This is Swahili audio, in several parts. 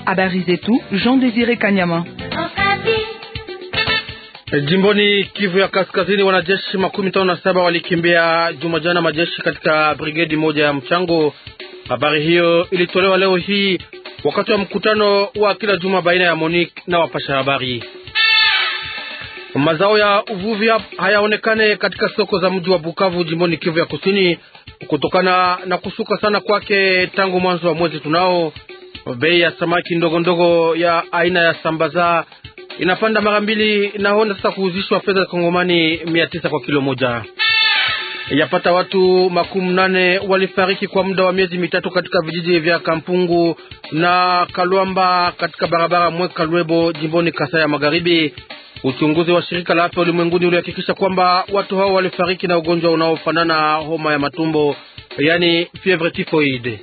Habari zetu Jean Desire Kanyama. Jimboni Kivu ya Kaskazini, wanajeshi makumi tano na saba walikimbia Jumajana majeshi katika brigedi moja ya mchango. Habari hiyo ilitolewa leo hii wakati wa mkutano wa kila juma baina ya Monique na wapasha habari. Mazao ya uvuvi hayaonekane katika soko za mji wa Bukavu jimboni Kivu ya Kusini kutokana na kushuka sana kwake tangu mwanzo wa mwezi tunao. Bei ya samaki ndogo ndogo ya aina ya sambaza inapanda mara mbili na honda sasa kuuzishwa fedha za Kongomani mia tisa kwa kilo moja. Yapata watu makumi nane walifariki kwa muda wa miezi mitatu katika vijiji vya Kampungu na Kalwamba katika barabara Mweka Lwebo jimboni Kasai ya Magharibi. Uchunguzi wa shirika la afya ulimwenguni ulihakikisha kwamba watu hao walifariki na ugonjwa unaofanana homa ya matumbo, yani fievre typhoide.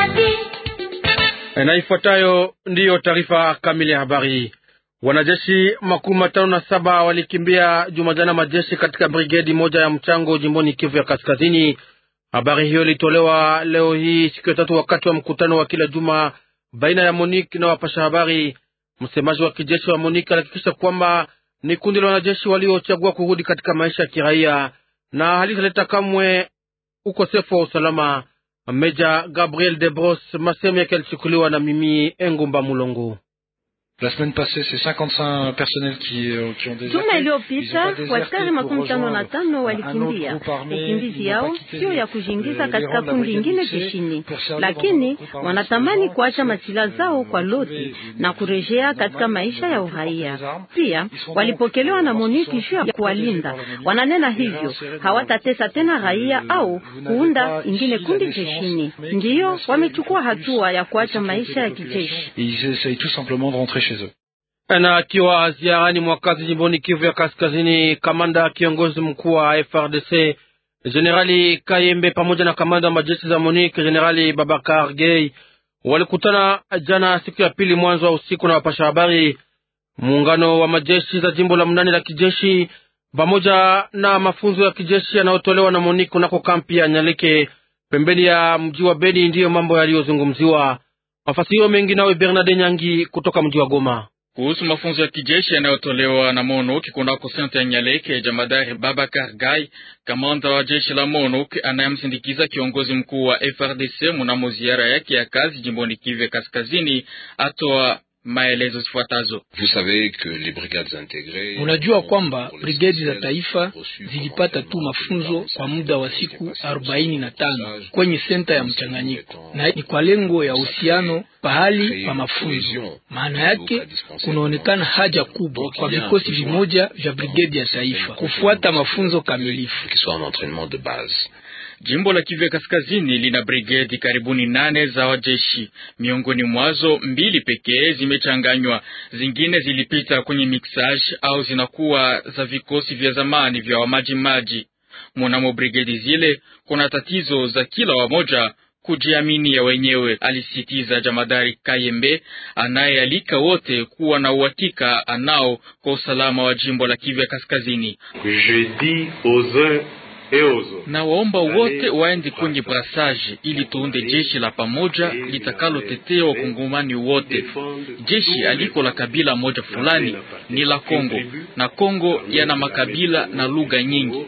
Na ifuatayo ndiyo taarifa kamili ya habari. Wanajeshi makumi matano na saba walikimbia Jumajana majeshi katika brigedi moja ya mchango jimboni Kivu ya Kaskazini. Habari hiyo ilitolewa leo hii siku ya tatu wakati wa mkutano wa kila juma baina ya Monique na wapasha habari. Msemaji wa kijeshi wa Monique alihakikisha kwamba ni kundi la wanajeshi waliochagua kurudi katika maisha ya kiraia na halitaleta kamwe ukosefu wa usalama. Meja Gabriel Debros, masehemu yake yalichukuliwa na Mimi Engumba Mulongo. La semaine passée c'est 55 personnels qui, euh, qui ont déserté. Juma iliyopita waskari makumi tano na tano walikimbia. Ukimbizi yao sio ya kujiingiza katika kundi ingine jeshini, lakini wanatamani kuacha masila zao kwa loti na kurejea katika maisha ya uraia. Pia walipokelewa na MONUC juu ya kuwalinda. Wananena hivyo hawatatesa tena raia au kuunda ingine kundi jeshini, ndiyo wamechukua hatua ya kuacha maisha ya kijeshi. Ils essayent tout simplement de rentrer chez eux. Na akiwa ziarani mwakazi jimboni Kivu ya Kaskazini, kamanda kiongozi mkuu wa FRDC Jenerali Kayembe pamoja na kamanda wa majeshi za Monique Jenerali Babakar Gay walikutana jana siku ya pili mwanzo wa usiku na wapasha habari. Muungano wa majeshi za jimbo la mnane la kijeshi pamoja na mafunzo ya kijeshi yanayotolewa na Monique kunako kampi ya Nyaleke pembeni ya mji wa Beni ndiyo mambo yaliyozungumziwa. Mafasirio mengi nawe Bernard Nyangi kutoka mji wa Goma. Kuhusu mafunzo ya kijeshi yanayotolewa na MONUC kunako senta ya Nyaleke, jamadari Babakar Gai, kamanda wa jeshi la MONUC anayemsindikiza kiongozi mkuu wa FRDC mnamo ziara yake ya kazi jimboni Kivu Kaskazini, atoa maelezo zifuatazo. Unajua kwamba brigedi za taifa zilipata tu mafunzo kwa muda wa siku arobaini na tano kwenye senta ya mchanganyiko, na ni kwa lengo ya uhusiano pahali pa mafunzo. Maana yake kunaonekana haja kubwa kwa vikosi vimoja vya brigedi ya taifa kufuata mafunzo kamilifu. Jimbo la Kivu Kaskazini lina brigedi karibuni nane za wajeshi, miongoni mwazo mbili pekee zimechanganywa, zingine zilipita kwenye mixage au zinakuwa za vikosi vya zamani vya wamajimaji. Mwanamo brigedi zile kuna tatizo za kila wamoja kujiamini ya wenyewe, alisitiza jamadari Kayembe anayealika wote kuwa na uhakika anao kwa usalama wa jimbo la Kivu Kaskazini. Na waomba wote waende kwenye brasaje ili tuunde jeshi la pamoja litakalotetea wakongomani wote. Jeshi aliko la kabila moja fulani ni la Kongo, na Kongo yana makabila na lugha nyingi.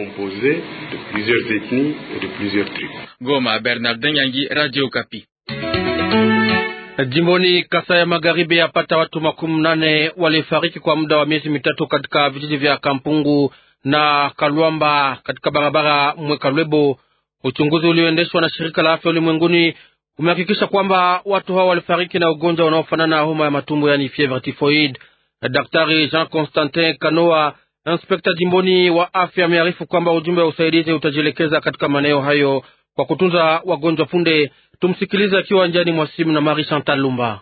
Goma, Bernardin Nyangi, Radio Kapi. Jimboni Kasai ya Magharibi, yapata watu makumi nane walifariki kwa muda wa miezi mitatu katika vijiji vya Kampungu na Kalwamba katika barabara Mweka Lwebo. Uchunguzi ulioendeshwa na shirika la afya ulimwenguni umehakikisha kwamba watu hao walifariki na ugonjwa unaofanana na homa ya matumbo, yani fievre typhoid. Daktari Jean Constantin Kanoa, inspekta jimboni wa afya, amearifu kwamba ujumbe wa usaidizi utajielekeza katika maeneo hayo kwa kutunza wagonjwa punde. Tumsikilize akiwa njani mwa simu na Marie Chantal Lumba.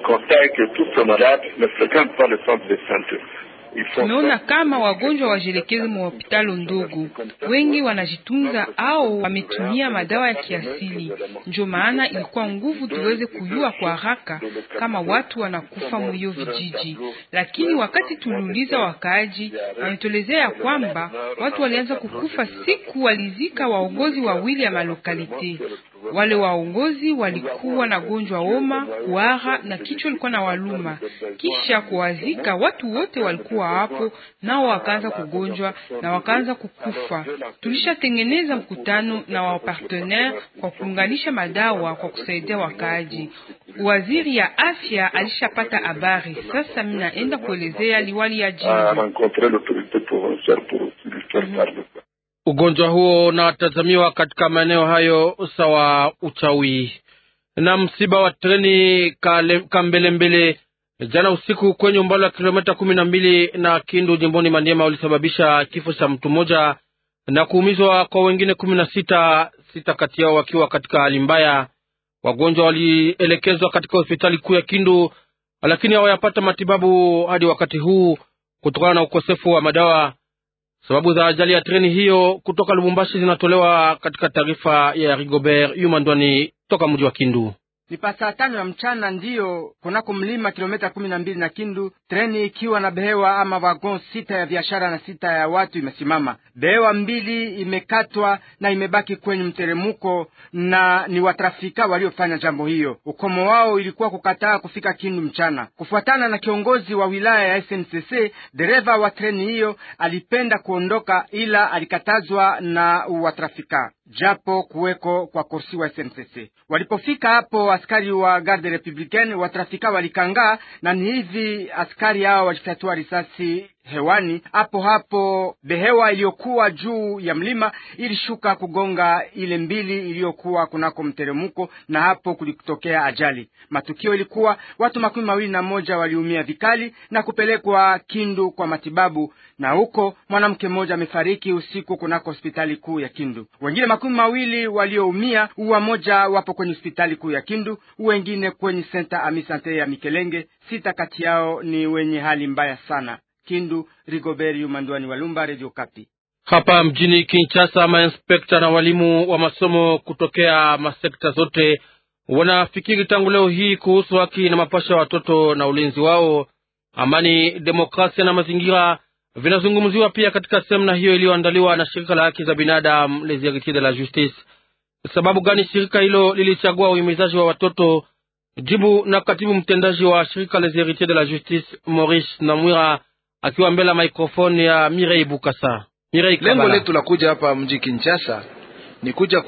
Tumeona kama wagonjwa wajielekeze mwa hospitali ndogo, wengi wanajitunza au wametumia madawa ya kiasili. Ndio maana ilikuwa nguvu tuweze kujua kwa haraka kama watu wanakufa mwiyo vijiji, lakini wakati tuliuliza wakaaji, wametolezea ya kwamba watu walianza kukufa siku walizika waongozi wawili ya malokalite. Wale waongozi walikuwa na gonjwa homa, kuhara na kichwa ilikuwa na waluma. Kisha kuwazika, watu wote walikuwa hapo, nao wakaanza kugonjwa na wakaanza kukufa. Tulishatengeneza mkutano na wapartenaire kwa kuunganisha madawa kwa kusaidia wakaaji. Waziri ya afya alishapata habari, sasa mimi naenda kuelezea liwali ya jimbo. Ugonjwa huo unatazamiwa katika maeneo hayo sawa uchawi. Na msiba wa treni Kambelembele jana usiku kwenye umbali wa kilomita kumi na mbili na Kindu jimboni Maniema ulisababisha kifo cha mtu mmoja na kuumizwa kwa wengine kumi na sita, sita kati yao wakiwa katika hali mbaya. Wagonjwa walielekezwa katika hospitali kuu ya Kindu, lakini hawayapata matibabu hadi wakati huu kutokana na ukosefu wa madawa. Sababu za ajali ya treni hiyo kutoka Lubumbashi zinatolewa katika taarifa ya Rigobert Yumandwani toka mji wa Kindu. Ni pasaa tano ya mchana ndiyo kunako mlima kilomita kumi na mbili na Kindu, treni ikiwa na behewa ama wagon sita ya biashara na sita ya watu imesimama. Behewa mbili imekatwa na imebaki kwenye mteremuko, na ni watrafika waliofanya jambo hiyo. Ukomo wao ilikuwa kukataa kufika Kindu mchana. Kufuatana na kiongozi wa wilaya ya SNCC, dereva wa treni hiyo alipenda kuondoka, ila alikatazwa na watrafika japo kuweko kwa kursi wa SNCC. Walipofika hapo, askari wa garde republicaine watrafika walikangaa, na ni hivi askari hao walifyatua risasi hewani. Hapo hapo behewa iliyokuwa juu ya mlima ilishuka kugonga ile mbili iliyokuwa kunako mteremuko, na hapo kulitokea ajali. Matukio ilikuwa watu makumi mawili na moja waliumia vikali na kupelekwa Kindu kwa matibabu, na huko mwanamke mmoja amefariki usiku kunako hospitali kuu ya Kindu. Wengine makumi mawili walioumia, uwa moja wapo kwenye hospitali kuu ya Kindu, wengine kwenye senta ami sante ya Mikelenge. Sita kati yao ni wenye hali mbaya sana. Kindu, Rigobert Yumandwani Walumba, Radio Kapi. Hapa mjini Kinshasa, mainspekta na walimu wa masomo kutokea masekta zote wanafikiri tangu leo hii kuhusu haki na mapasha ya watoto na ulinzi wao. Amani, demokrasia na mazingira vinazungumziwa pia katika semina hiyo iliyoandaliwa na shirika la haki za binadamu Les Heritiers de la Justice. Sababu gani shirika hilo lilichagua uhimizaji wa watoto? Jibu na katibu mtendaji wa shirika Les Heritiers de la Justice Maurice Namwira akiwa mbele ya maikrofoni ya Mirei Bukasa. Mirei, lengo letu la kuja hapa mji Kinshasa ni kuja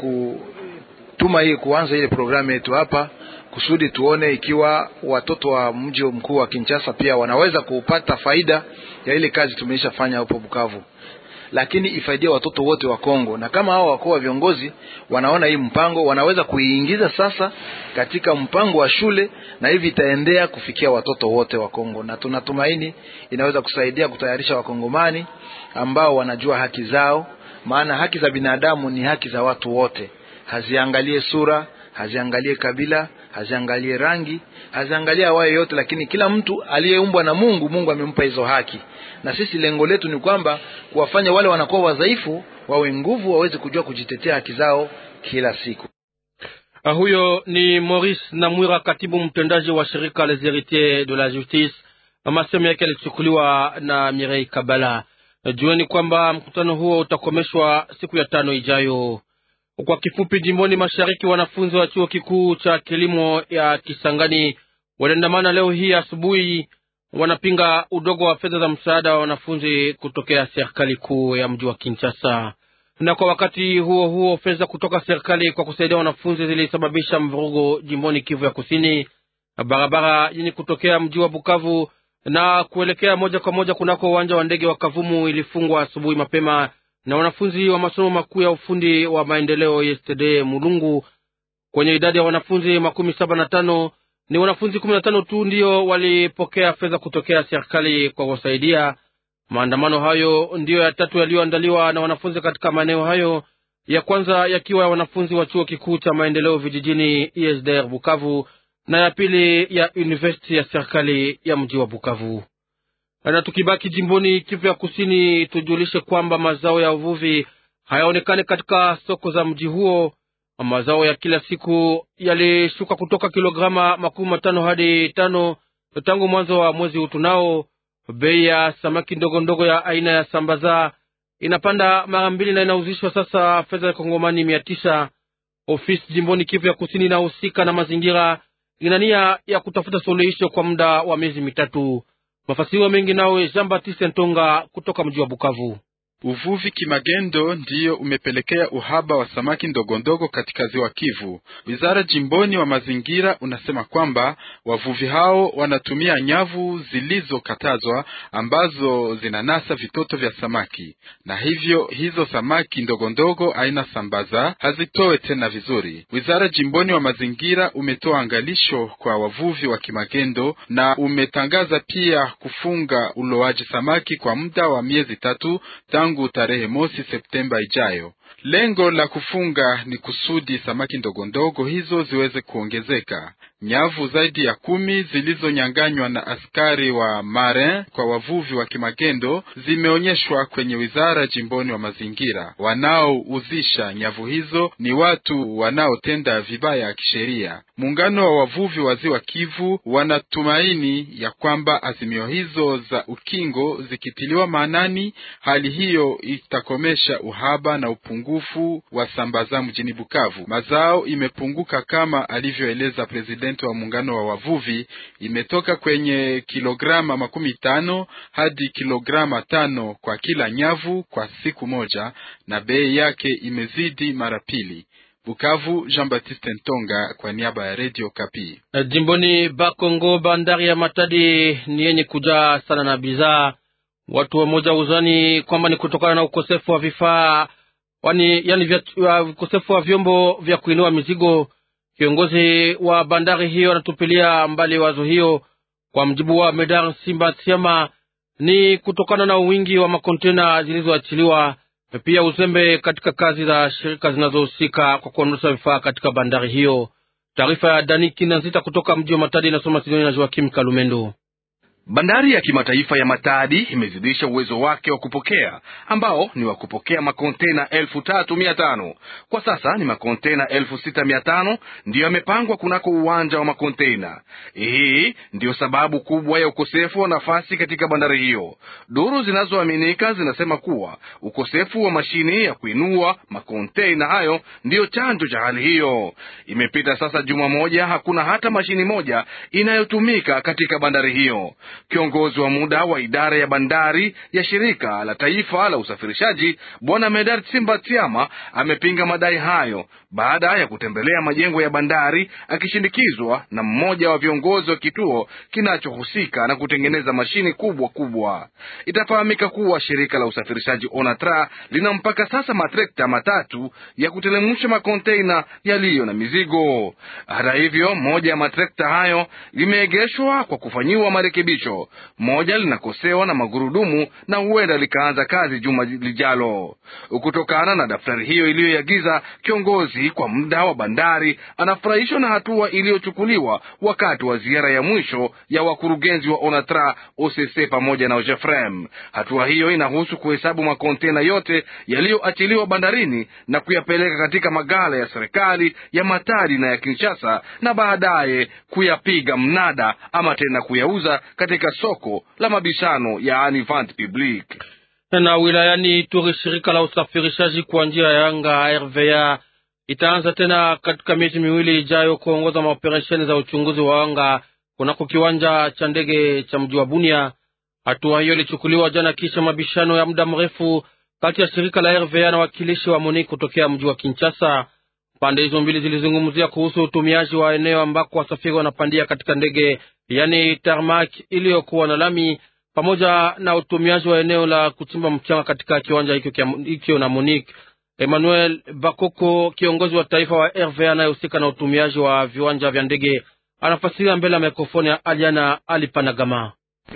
kutuma hii kuanza ile programu yetu hapa kusudi tuone ikiwa watoto wa mji mkuu wa Kinshasa pia wanaweza kupata faida ya ile kazi tumeisha fanya hapo Bukavu, lakini ifaidie watoto wote wa Kongo, na kama hao wakuu wa viongozi wanaona hii mpango wanaweza kuiingiza sasa katika mpango wa shule, na hivi itaendea kufikia watoto wote wa Kongo, na tunatumaini inaweza kusaidia kutayarisha wakongomani ambao wanajua haki zao, maana haki za binadamu ni haki za watu wote, haziangalie sura, haziangalie kabila haziangalie rangi, haziangalie awaye yote, lakini kila mtu aliyeumbwa na Mungu, Mungu amempa hizo haki. Na sisi lengo letu ni kwamba kuwafanya wale wanakuwa wadhaifu wawe nguvu, waweze kujua kujitetea haki zao kila siku. Uh, huyo ni Maurice Namwira, katibu mtendaji wa shirika Les Heritiers de la Justice. Masemo yake yalichukuliwa na Mirei Kabala. Jueni kwamba mkutano huo utakomeshwa siku ya tano ijayo. Kwa kifupi, jimboni mashariki, wanafunzi wa chuo kikuu cha kilimo ya Kisangani waliandamana leo hii asubuhi, wanapinga udogo wa fedha za msaada wa wanafunzi kutokea serikali kuu ya mji wa Kinshasa. Na kwa wakati huo huo, fedha kutoka serikali kwa kusaidia wanafunzi zilisababisha mvurugo jimboni Kivu ya Kusini. Barabara yenye kutokea mji wa Bukavu na kuelekea moja kwa moja kunako uwanja wa ndege wa Kavumu ilifungwa asubuhi mapema na wanafunzi wa masomo makuu ya ufundi wa maendeleo YSTD Mulungu. Kwenye idadi ya wanafunzi makumi saba na tano ni wanafunzi kumi na tano tu ndiyo walipokea fedha kutokea serikali kwa kusaidia. Maandamano hayo ndiyo ya tatu yaliyoandaliwa na wanafunzi katika maeneo hayo, ya kwanza yakiwa ya wanafunzi wa chuo kikuu cha maendeleo vijijini ISDR Bukavu na ya pili ya university ya serikali ya mji wa Bukavu. Na tukibaki jimboni Kivu ya Kusini, tujulishe kwamba mazao ya uvuvi hayaonekani katika soko za mji huo. Mazao ya kila siku yalishuka kutoka kilograma makumi matano hadi tano tangu mwanzo wa mwezi utunao. Bei ya samaki ndogo ndogo ya aina ya sambaza inapanda mara mbili na inauzishwa sasa fedha ya kongomani mia tisa. Ofisi jimboni Kivu ya kusini inahusika na mazingira ina nia ya kutafuta suluhisho kwa muda wa miezi mitatu. Mafasiriwa mengi nawe Jean Baptiste Ntonga kutoka mji wa Bukavu. Uvuvi kimagendo ndiyo umepelekea uhaba wa samaki ndogondogo katika ziwa Kivu. Wizara jimboni wa mazingira unasema kwamba wavuvi hao wanatumia nyavu zilizokatazwa ambazo zinanasa vitoto vya samaki, na hivyo hizo samaki ndogondogo aina sambaza hazitoe tena vizuri. Wizara jimboni wa mazingira umetoa angalisho kwa wavuvi wa kimagendo na umetangaza pia kufunga uloaji samaki kwa muda wa miezi tatu tangu tarehe mosi Septemba ijayo. Lengo la kufunga ni kusudi samaki ndogondogo hizo ziweze kuongezeka. Nyavu zaidi ya kumi zilizonyanganywa na askari wa marin kwa wavuvi wa kimagendo zimeonyeshwa kwenye wizara jimboni wa mazingira. Wanaouzisha nyavu hizo ni watu wanaotenda vibaya kisheria. Muungano wa wavuvi wa ziwa Kivu wanatumaini ya kwamba azimio hizo za ukingo zikitiliwa maanani, hali hiyo itakomesha uhaba na upungufu wa sambaza mjini Bukavu. Mazao imepunguka kama alivyoeleza presidenti wa muungano wa wavuvi, imetoka kwenye kilograma makumi tano hadi kilograma tano kwa kila nyavu kwa siku moja, na bei yake imezidi mara pili. Bukavu, Jean Baptiste Ntonga kwa niaba ya Radio Kapi. Jimboni Bakongo, bandari ya Matadi ni yenye kujaa sana na bidhaa. Watu wamoja uzani kwamba ni kutokana na ukosefu wa vifaa wani, yani vya, ukosefu wa vyombo vya kuinua mizigo. Kiongozi wa bandari hiyo anatupilia mbali wazo hiyo. Kwa mjibu wa Medar Simba Tiama, ni kutokana na wingi wa makontena zilizoachiliwa, pia uzembe katika kazi za shirika zinazohusika kwa kuondosha vifaa katika bandari hiyo. Taarifa ya Dani Kinanzita kutoka mji wa Matadi inasoma Sidoni na Joakim Kalumendo. Bandari ya kimataifa ya Matadi imezidisha uwezo wake wa kupokea ambao ni wa kupokea makontena elfu tatu mia tano. Kwa sasa ni makontena elfu sita mia tano ndiyo yamepangwa kunako uwanja wa makontena. Hii ndiyo sababu kubwa ya ukosefu wa nafasi katika bandari hiyo. Duru zinazoaminika zinasema kuwa ukosefu wa mashini ya kuinua makontena hayo ndiyo chanjo cha hali hiyo. Imepita sasa juma moja, hakuna hata mashini moja inayotumika katika bandari hiyo. Kiongozi wa muda wa idara ya bandari ya shirika la taifa la usafirishaji Bwana Medard Simbatiama amepinga madai hayo baada ya kutembelea majengo ya bandari akishindikizwa na mmoja wa viongozi wa kituo kinachohusika na kutengeneza mashini kubwa kubwa. Itafahamika kuwa shirika la usafirishaji Onatra lina mpaka sasa matrekta matatu ya kutelemusha makonteina yaliyo na mizigo. Hata hivyo, moja ya matrekta hayo limeegeshwa kwa kufanyiwa marekebisho moja linakosewa na magurudumu na huenda likaanza kazi juma lijalo. Kutokana na daftari hiyo iliyoagiza, kiongozi kwa muda wa bandari anafurahishwa na hatua iliyochukuliwa wakati wa ziara ya mwisho ya wakurugenzi wa Onatra, OCC pamoja na OGEFREM. Hatua hiyo inahusu kuhesabu makontena yote yaliyoachiliwa bandarini na kuyapeleka katika magala ya serikali ya Matadi na ya Kinshasa na baadaye kuyapiga mnada ama tena kuyauza katika soko la mabishano yaani vente publique. Na wilayani Ituri, shirika la usafirishaji kwa njia ya anga RVA itaanza tena katika miezi miwili ijayo kuongoza maoperesheni za uchunguzi wa anga kunako kiwanja cha ndege cha mji wa Bunia. Hatua hiyo ilichukuliwa jana kisha mabishano ya muda mrefu kati ya shirika la RVA na wakilishi wa MONUC kutokea mji wa Kinshasa. Pande hizo mbili zilizungumzia kuhusu utumiaji wa eneo ambako wasafiri wanapandia katika ndege, yani tarmac iliyokuwa na lami, pamoja na utumiaji wa eneo la kuchimba mchanga katika kiwanja hicho na MONUC. Emmanuel Bakoko, kiongozi wa taifa wa RVA anayehusika na utumiaji wa viwanja vya ndege, anafasiria mbele ya mikrofoni ya Aliana Alipanagama.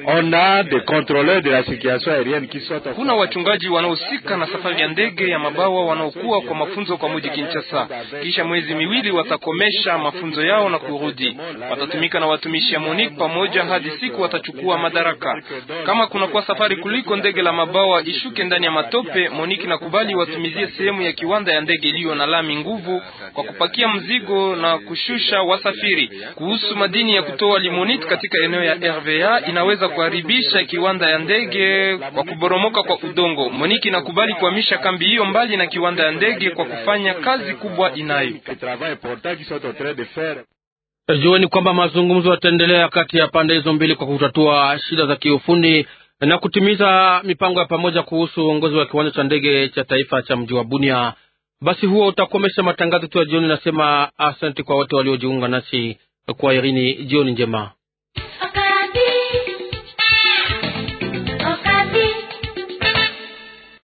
Kuna wachungaji wanaohusika na safari ya ndege ya mabawa wanaokuwa kwa mafunzo kwa muji Kinshasa. Kisha mwezi miwili watakomesha mafunzo yao na kurudi. Watatumika na watumishi ya MONUC pamoja hadi siku watachukua madaraka. Kama kunakuwa safari kuliko ndege la mabawa ishuke ndani ya matope, MONUC nakubali watumizie sehemu ya kiwanda ya ndege iliyo na lami nguvu kwa kupakia mzigo na kushusha wasafiri. Kuhusu madini ya kutoa limonite katika eneo ya RVA inaweza inaweza kuharibisha kiwanda ya ndege kwa kuboromoka kwa udongo. Moniki inakubali kuhamisha kambi hiyo mbali na kiwanda ya ndege kwa kufanya kazi kubwa inayo. Jueni kwamba mazungumzo yataendelea kati ya pande hizo mbili kwa kutatua shida za kiufundi na kutimiza mipango ya pamoja kuhusu uongozi wa kiwanja cha ndege cha taifa cha mji wa Bunia. Basi huo utakomesha matangazo tu ya jioni. Nasema asante kwa wote waliojiunga nasi kwa Irini. Jioni njema.